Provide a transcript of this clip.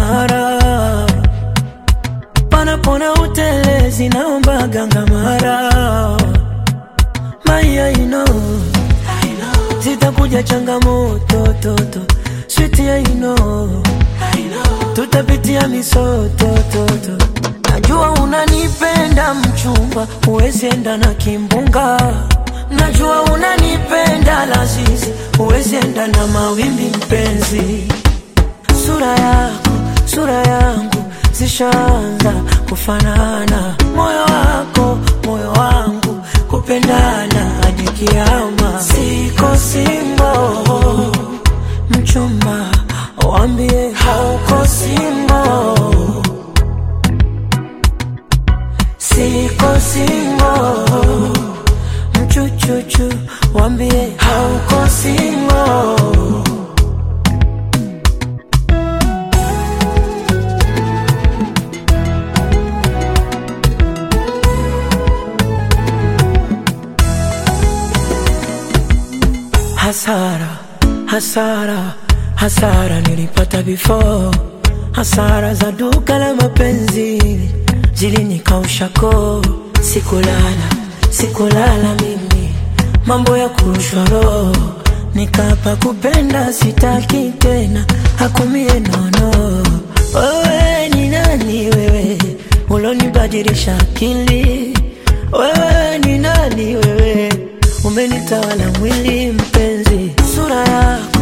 mara panapona utelezi naomba ganga mara maya ino zitakuja changamoto toto switi ya ino tutapitia misoto toto najua unanipenda mchumba huwezi enda na kimbunga najua unanipenda lazizi huwezi enda na mawimbi mpenzi sura yako sura yangu zishaanza kufanana moyo wako moyo wangu kupendana hadi kiama siko singo mchumba wambie hauko singo siko singo mchuchuchu wambie hauko singo hasara hasara hasara nilipata before hasara za duka la mapenzi zilinikausha koo sikulala sikulala mimi mambo ya kurushwa roho nikapa kupenda sitaki tena hakumie nono wewe ni nani wewe ulonibadilisha akili wewe ni nani wewe umenitawala mwili